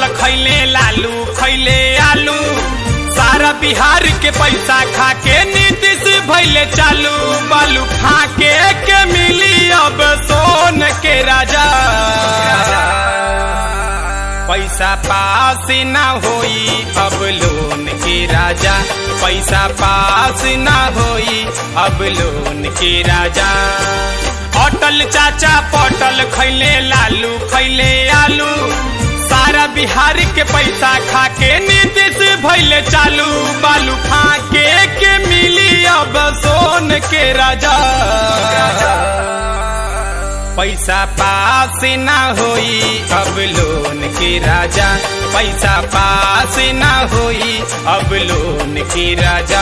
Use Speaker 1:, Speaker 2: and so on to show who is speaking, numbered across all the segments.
Speaker 1: पटल खैले लालू खैले आलू सारा बिहार के पैसा खा के नीतीश भैले चालू बालू फाके के मिली अब सोन के राजा पैसा पास ना होई अब लोन के राजा पैसा पास ना होई अब लोन के राजा अटल चाचा पटल खैले लालू खैले आलू सारा बिहार के पैसा खा के नीतीश भैले चालू बालू फाके के मिली अब सोन के राजा पैसा पास ना होई अब लोन के राजा पैसा पास ना होई अब लोन के राजा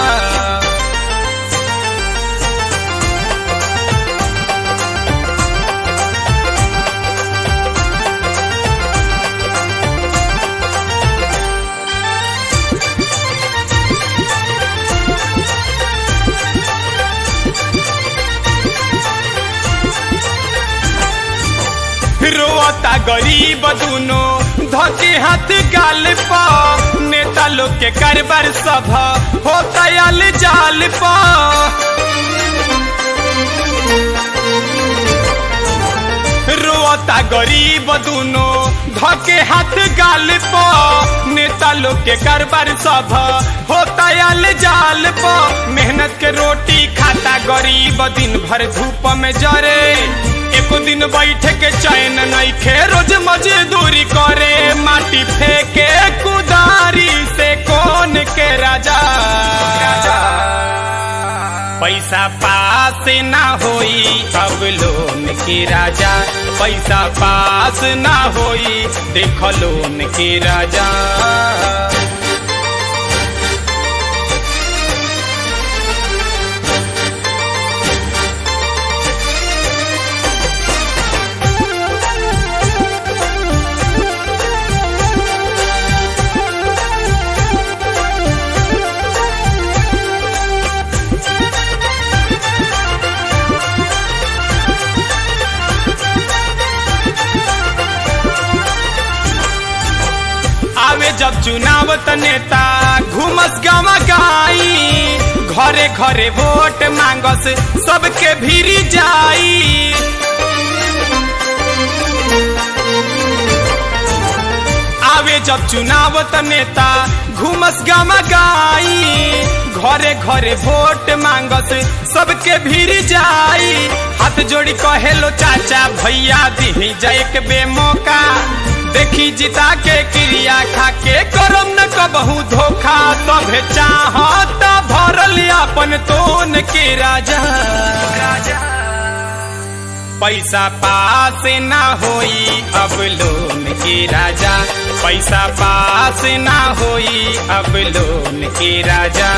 Speaker 1: रोता गरीब दुनो धके हाथ गाल पा नेता लोग के कारबार सभा होता आल जाल पा रोता गरीब दुनो धके हाथ गाल पा नेता लोग के कारबार सभा होता आल जाल पा मेहनत के रोटी खाता गरीब दिन भर धूप में जरे एको दिन बैठे के चैन नहीं खे रोज मजदूरी करे माटी फेंके कुदारी से कौन के राजा पैसा पास ना होई अब लोन के राजा पैसा पास ना होई देख लोन के राजा आवे जब चुनाव त नेता घूमस गावा गाई घरे घरे वोट मांगस सबके भीरी जाई आवे जब चुनाव त नेता घूमस गावा गाई घरे घरे वोट मांगस सबके भीरी जाई हाथ जोड़ी कहेलो चाचा भैया दी जाए के बेमौका देखी जिता के क्रिया खा के करम न कबहू धोखा तभे चाहत भरल अपन तोन के राजा पैसा पास ना होई अब लोन के राजा पैसा पास ना होई अब लोन के राजा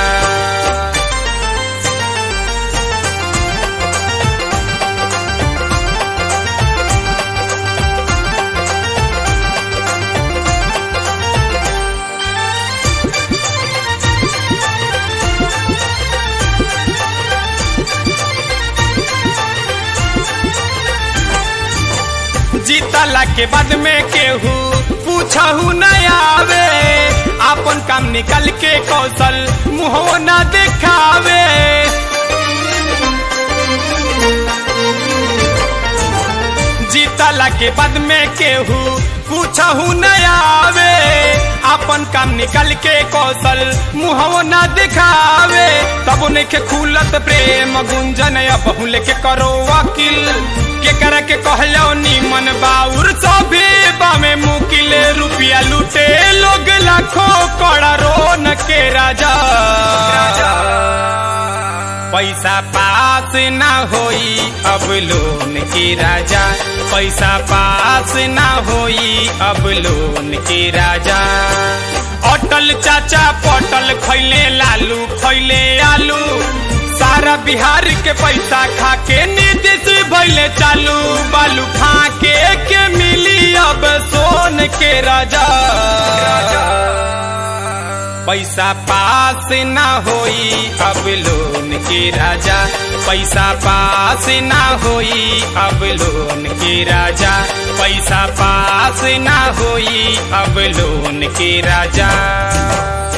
Speaker 1: जीतला के बाद में केहू पूछहू न आवे अपन काम निकल के कौशल मुहो न दिखावे जीतला के बाद में केहू पूछहू न आवे अपन काम निकल के कौशल मुहव न दिखावे तब उन्हें के खुलत प्रेम गुंजन अब लेके करो वकील के कर के कहलो नीमन बाउर सभे बामे मुकिले रुपया लूटे लोग लाखों करोड़ों न के राजा पैसा पास ना होई अब लोन के राजा पैसा पास ना होई अब लोन के राजा अटल चाचा पटल खैले लालू खैले आलू सारा बिहार के पैसा खा के नीतीश भैले चालू बालू फाके के मिली अब सोन के राजा पैसा पास ना होई अब लोन के राजा पैसा पास ना होई अब लोन के राजा पैसा पास ना होई अब लोन के राजा